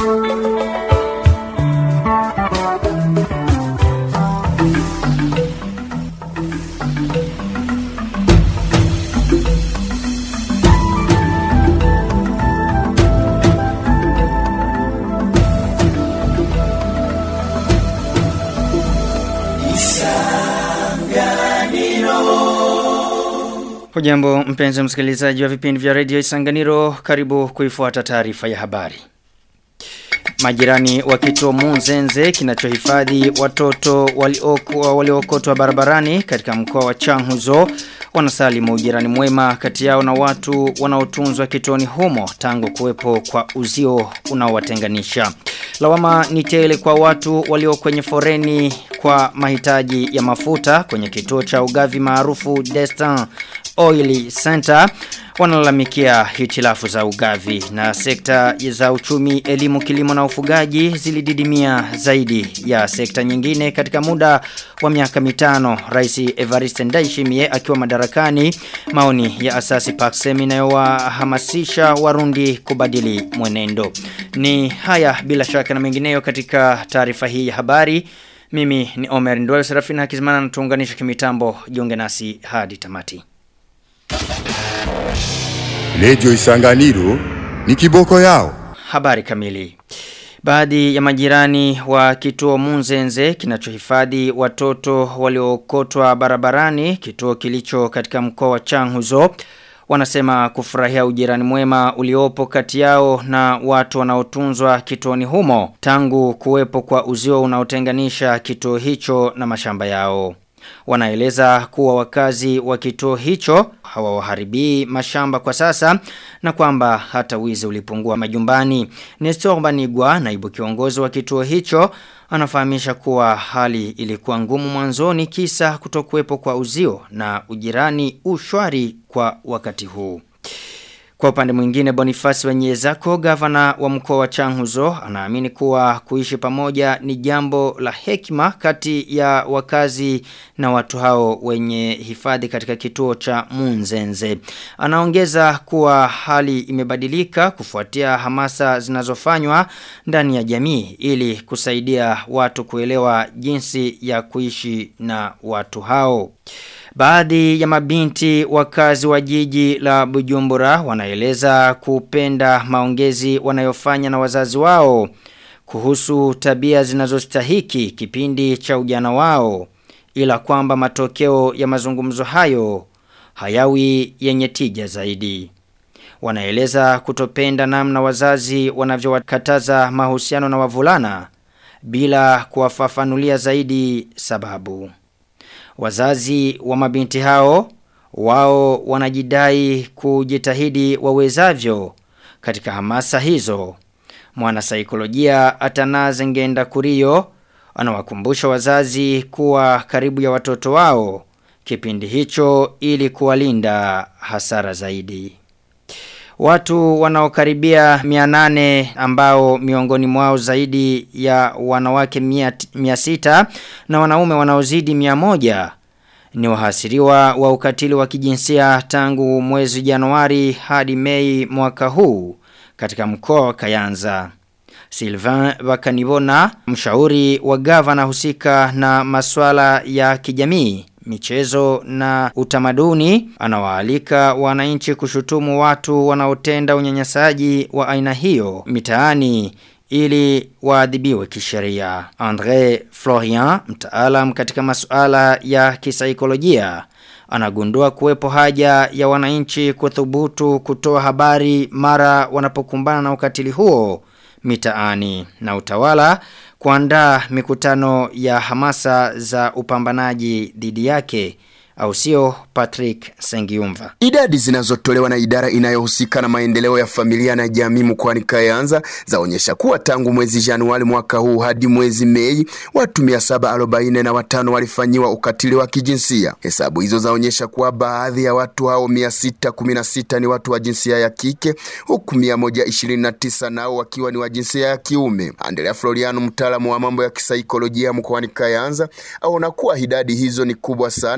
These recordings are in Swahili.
Hujambo mpenzi msikilizaji wa vipindi vya Radio Isanganiro, karibu kuifuata taarifa ya habari. Majirani wa kituo Munzenze kinachohifadhi watoto waliokotwa waliokotwa barabarani katika mkoa wa Changuzo wanasalimu ujirani mwema kati yao na watu wanaotunzwa kituoni humo tangu kuwepo kwa uzio unaowatenganisha. Lawama ni tele kwa watu walio kwenye foreni kwa mahitaji ya mafuta kwenye kituo cha ugavi maarufu Destin Oil Center wanalalamikia hitilafu za ugavi na sekta za uchumi, elimu, kilimo na ufugaji zilididimia zaidi ya sekta nyingine katika muda wa miaka mitano. Rais Evariste Ndayishimiye akiwa madarakani, maoni ya asasi Paxem inayowahamasisha Warundi kubadili mwenendo. Ni haya bila shaka na mengineyo katika taarifa hii ya habari. Mimi ni Omer Ndwele Serafina Hakizimana na tuunganisha kimitambo jiunge nasi hadi tamati. Lejo Isanganiro ni kiboko yao. Habari kamili. Baadhi ya majirani wa kituo Munzenze kinachohifadhi watoto waliokotwa barabarani, kituo kilicho katika mkoa wa Changuzo, wanasema kufurahia ujirani mwema uliopo kati yao na watu wanaotunzwa kituoni humo tangu kuwepo kwa uzio unaotenganisha kituo hicho na mashamba yao. Wanaeleza kuwa wakazi wa kituo hicho hawawaharibii mashamba kwa sasa na kwamba hata wizi ulipungua majumbani. Nestor Banigwa, naibu kiongozi wa kituo hicho, anafahamisha kuwa hali ilikuwa ngumu mwanzoni kisa kutokuwepo kwa uzio na ujirani ushwari kwa wakati huu. Kwa upande mwingine Bonifasi Wanyezako, gavana wa mkoa wa Changuzo, anaamini kuwa kuishi pamoja ni jambo la hekima kati ya wakazi na watu hao wenye hifadhi katika kituo cha Munzenze. Anaongeza kuwa hali imebadilika kufuatia hamasa zinazofanywa ndani ya jamii ili kusaidia watu kuelewa jinsi ya kuishi na watu hao. Baadhi ya mabinti wakazi wa jiji la Bujumbura wanaeleza kupenda maongezi wanayofanya na wazazi wao kuhusu tabia zinazostahiki kipindi cha ujana wao ila kwamba matokeo ya mazungumzo hayo hayawi yenye tija zaidi. Wanaeleza kutopenda namna wazazi wanavyowakataza mahusiano na wavulana bila kuwafafanulia zaidi sababu. Wazazi wa mabinti hao wao wanajidai kujitahidi wawezavyo katika hamasa hizo. Mwana saikolojia Atanaze Ngenda Kurio anawakumbusha wazazi kuwa karibu ya watoto wao kipindi hicho ili kuwalinda hasara zaidi. Watu wanaokaribia 800 ambao miongoni mwao zaidi ya wanawake 600 na wanaume wanaozidi 100 ni wahasiriwa wa ukatili wa kijinsia tangu mwezi Januari hadi Mei mwaka huu katika mkoa wa Kayanza. Sylvain Bakanibona, mshauri wa gavana husika na masuala ya kijamii, michezo na utamaduni, anawaalika wananchi kushutumu watu wanaotenda unyanyasaji wa aina hiyo mitaani ili waadhibiwe kisheria. Andre Florian, mtaalam katika masuala ya kisaikolojia, anagundua kuwepo haja ya wananchi kuthubutu kutoa habari mara wanapokumbana na ukatili huo mitaani na utawala kuandaa mikutano ya hamasa za upambanaji dhidi yake au sio Patrick Sengiumva. Idadi zinazotolewa na idara inayohusika na maendeleo ya familia na jamii mkoani Kayanza zaonyesha kuwa tangu mwezi Januari mwaka huu hadi mwezi Mei watu 745 walifanyiwa ukatili wa kijinsia. Hesabu hizo zaonyesha kuwa baadhi ya watu hao 616 ni watu wa jinsia ya kike huku 129 nao wakiwa ni wa jinsia ya kiume. Andrea Floriano, mtaalamu wa mambo ya kisaikolojia mkoani Kayanza, aona kuwa idadi hizo ni kubwa sana huku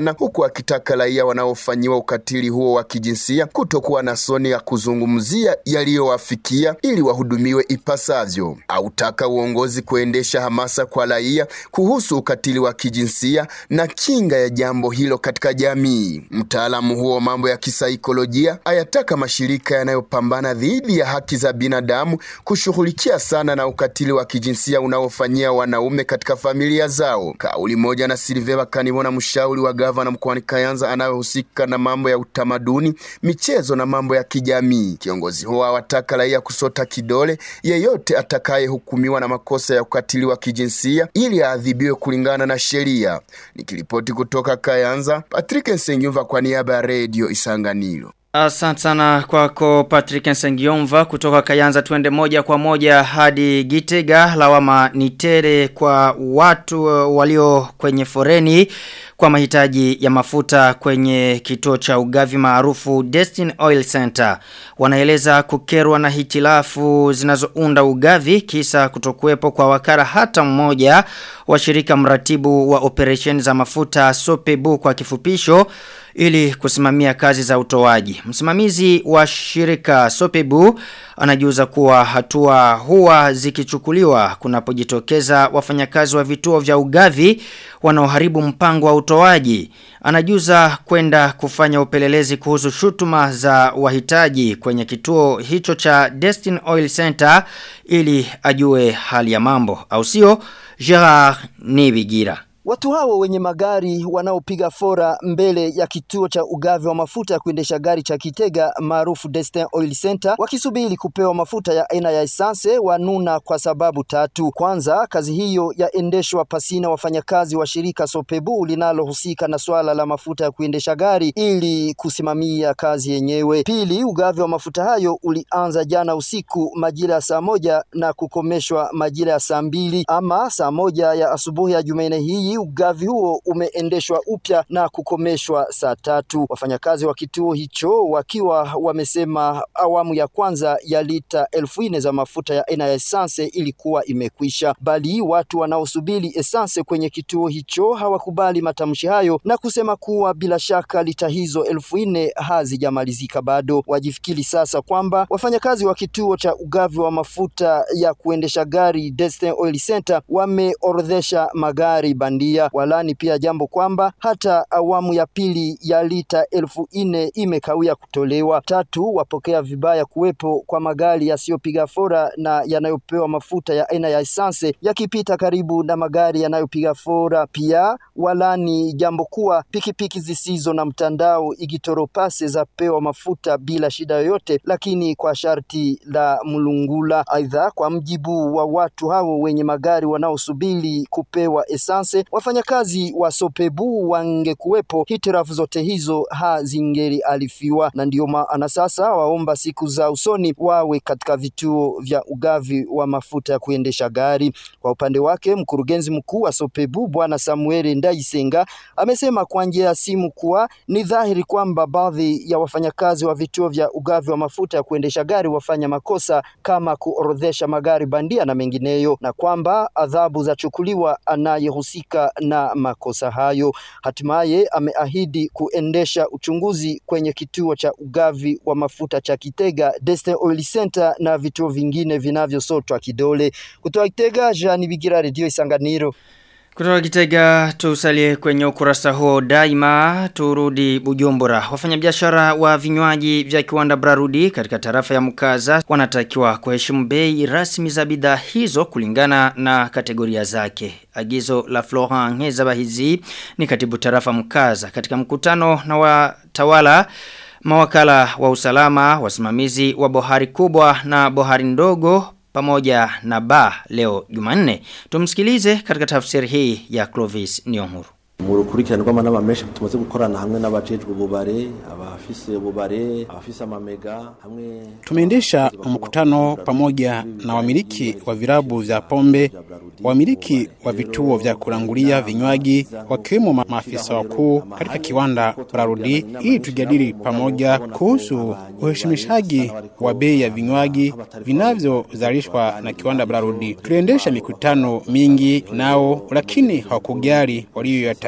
akitaka raia wanaofanyiwa ukatili huo wa kijinsia kutokuwa na soni ya kuzungumzia yaliyowafikia ili wahudumiwe ipasavyo. Autaka uongozi kuendesha hamasa kwa raia kuhusu ukatili wa kijinsia na kinga ya jambo hilo katika jamii. Mtaalamu huo wa mambo ya kisaikolojia ayataka mashirika yanayopambana dhidi ya haki za binadamu kushughulikia sana na ukatili wa kijinsia unaofanyia wanaume katika familia zao. Kauli moja na Silveva Kanibona, mshauri wa gavana mkoani Kayanza anayehusika na mambo ya utamaduni, michezo na mambo ya kijamii. Kiongozi huo awataka raia kusota kidole yeyote atakayehukumiwa na makosa ya ukatili wa kijinsia ili aadhibiwe kulingana na sheria. Nikiripoti kutoka Kayanza, Patrick Nsengyumva kwa niaba ya Radio Isanganiro. Asante sana kwako Patrick Nsengiomva kutoka Kayanza tuende moja kwa moja hadi Gitega lawama ni tere kwa watu uh, walio kwenye foreni kwa mahitaji ya mafuta kwenye kituo cha ugavi maarufu Destin Oil Center. Wanaeleza kukerwa na hitilafu zinazounda ugavi kisa kutokuwepo kwa wakara hata mmoja wa shirika mratibu wa operation za mafuta Sopebu kwa kifupisho ili kusimamia kazi za utoaji. Msimamizi wa shirika Sopebu anajuza kuwa hatua huwa zikichukuliwa kunapojitokeza wafanyakazi wa vituo vya ugavi wanaoharibu mpango wa utoaji. Anajuza kwenda kufanya upelelezi kuhusu shutuma za wahitaji kwenye kituo hicho cha Destin Oil Center ili ajue hali ya mambo. Au sio? Gerard Nibigira. Watu hao wenye magari wanaopiga fora mbele ya kituo cha ugavi wa mafuta ya kuendesha gari cha Kitega maarufu Destin Oil Center wakisubiri kupewa mafuta ya aina ya esanse wanuna kwa sababu tatu. Kwanza, kazi hiyo yaendeshwa pasina wafanyakazi wa shirika Sopebu linalohusika na swala la mafuta ya kuendesha gari ili kusimamia kazi yenyewe. Pili, ugavi wa mafuta hayo ulianza jana usiku majira ya saa moja na kukomeshwa majira ya saa mbili ama saa moja ya asubuhi ya Jumanne hii ugavi huo umeendeshwa upya na kukomeshwa saa tatu. Wafanyakazi wa kituo hicho wakiwa wamesema awamu ya kwanza ya lita elfu nne za mafuta ya aina ya esanse ilikuwa imekwisha, bali watu wanaosubiri esanse kwenye kituo hicho hawakubali matamshi hayo na kusema kuwa bila shaka lita hizo elfu nne hazijamalizika bado. Wajifikiri sasa kwamba wafanyakazi wa kituo cha ugavi wa mafuta ya kuendesha gari Destin Oil Center wameorodhesha magari bandia walani pia jambo kwamba hata awamu ya pili ya lita elfu nne imekawia kutolewa. Tatu, wapokea vibaya kuwepo kwa magari yasiyopiga fora na yanayopewa mafuta ya aina ya esanse yakipita karibu na magari yanayopiga fora. Pia walani jambo kuwa pikipiki zisizo na mtandao igitoropase za pewa mafuta bila shida yoyote, lakini kwa sharti la mlungula. Aidha, kwa mjibu wa watu hao wenye magari wanaosubiri kupewa esanse wafanyakazi wa Sopebu wangekuwepo, hitirafu zote hizo hazingelialifiwa, na ndio maana sasa waomba siku za usoni wawe katika vituo vya ugavi wa mafuta ya kuendesha gari. Kwa upande wake, mkurugenzi mkuu wa Sopebu Bwana Samuel Ndaisenga amesema kwa njia ya simu kuwa ni dhahiri kwamba baadhi ya wafanyakazi wa vituo vya ugavi wa mafuta ya kuendesha gari wafanya makosa kama kuorodhesha magari bandia na mengineyo, na kwamba adhabu zachukuliwa anayehusika na makosa hayo. Hatimaye ameahidi kuendesha uchunguzi kwenye kituo cha ugavi wa mafuta cha Kitega, Destin Oil Center na vituo vingine vinavyosotwa kidole. Kutoka Kitega, Jean Bigira, Radio Isanganiro. Kutoka Kitega tusalie kwenye ukurasa huo daima turudi Bujumbura. Wafanyabiashara wa vinywaji vya kiwanda Brarudi katika tarafa ya Mukaza wanatakiwa kuheshimu bei rasmi za bidhaa hizo kulingana na kategoria zake. Agizo la Florent Ngezabahizi ni katibu tarafa Mukaza katika mkutano na watawala mawakala wa usalama, wasimamizi wa bohari kubwa na bohari ndogo pamoja na ba leo Jumanne. Tumsikilize katika tafsiri hii ya Clovis Nyonguru. mu rukurikirane rw'amanama menshi tumaze gukorana hamwe n'abajejwe ububare abafise ububare abafise amamega hamwe Tumeendesha mkutano pamoja na wamiliki wa virabu vya pombe, wamiliki wa vituo vya kurangulia vinywaji, wakiwemo ma- maafisa wakuu katika kiwanda Brarudi, ili tujadili pamoja kuhusu uheshimishaji wa bei ya vinywaji vinavyozalishwa na kiwanda Brarudi. Tuliendesha mikutano mingi nao, lakini hawakujali walioyataja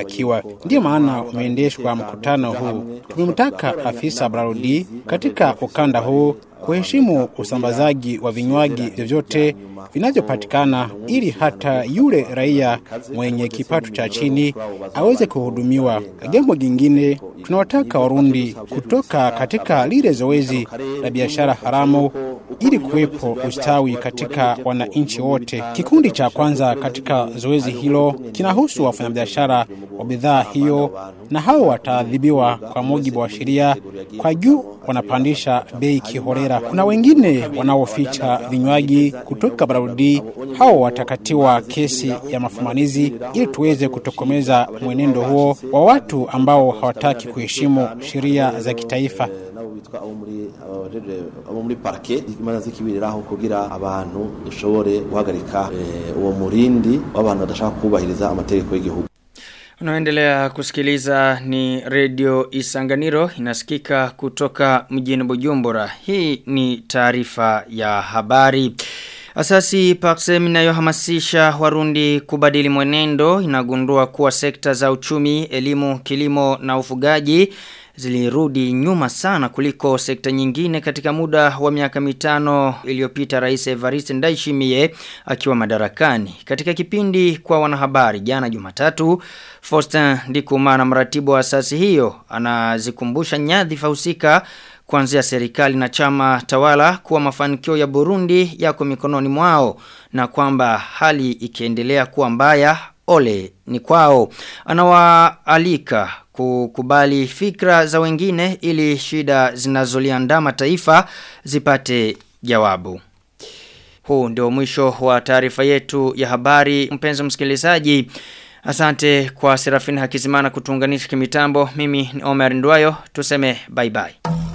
inavyotakiwa. Ndiyo maana umeendeshwa mkutano huu. Tumemtaka afisa Brarudi katika ukanda huu kuheshimu usambazaji wa vinywaji vyovyote vinavyopatikana ili hata yule raia mwenye kipato cha chini aweze kuhudumiwa. Jambo jingine, tunawataka Warundi kutoka katika lile zoezi la biashara haramu ili kuwepo ustawi katika wananchi wote. Kikundi cha kwanza katika zoezi hilo kinahusu wafanyabiashara wa bidhaa hiyo, na hao wataadhibiwa kwa mujibu wa sheria. Kwa juu wanapandisha bei kiholela. Kuna wengine wanaoficha vinywaji kutoka Barudi, hao watakatiwa kesi ya mafumanizi ili tuweze kutokomeza mwenendo huo wa watu ambao hawataki kuheshimu sheria za kitaifa. nabo bitwa abo muri abajeje abo muri parke imanza zikibiriraho kugira abantu dushobore guhagarika eh, uwo murindi w'abantu badashaka kubahiriza amategeko y'igihugu Unaendelea kusikiliza ni redio Isanganiro inasikika kutoka mjini Bujumbura. Hii ni taarifa ya habari. Asasi Paxem inayohamasisha Warundi kubadili mwenendo inagundua kuwa sekta za uchumi, elimu, kilimo na ufugaji zilirudi nyuma sana kuliko sekta nyingine katika muda wa miaka mitano iliyopita rais Evariste Ndayishimiye akiwa madarakani. Katika kipindi kwa wanahabari jana Jumatatu, Faustin Ndikumana mratibu wa asasi hiyo anazikumbusha nyadhifa husika kuanzia serikali na chama tawala kuwa mafanikio ya Burundi yako mikononi mwao na kwamba hali ikiendelea kuwa mbaya ole ni kwao. Anawaalika kukubali fikra za wengine ili shida zinazoliandama taifa zipate jawabu. Huu ndio mwisho wa taarifa yetu ya habari mpenzi msikilizaji. Asante kwa Serafina Hakizimana kutuunganisha kimitambo. Mimi ni Omer Ndwayo. Tuseme bye bye.